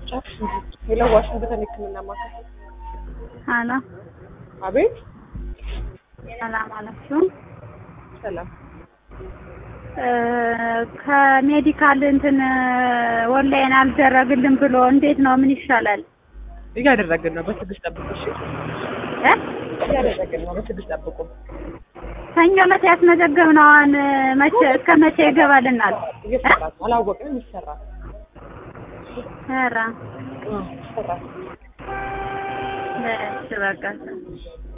ሄሎ ዋሽንግተን ሕክምና ማዕከል። አሎ አቤት። ሰላም አላችሁ? ሰላም። እ ከሜዲካል እንትን ኦንላይን አልደረግልን ብሎ እንዴት ነው? ምን ይሻላል? እያደረግን ነው። በትዕግስት ጠብቁ። እሺ፣ እ እያደረግን ነው። በትዕግስት ጠብቁ። ሰኞ ዕለት ያስመዘገብነውን መቼ እስከ መቼ ይገባልናል? እየሰራ ነው። አላወቅንም። ይሰራል። ኧረ አዎ፣ ይሰራል። እሺ በቃ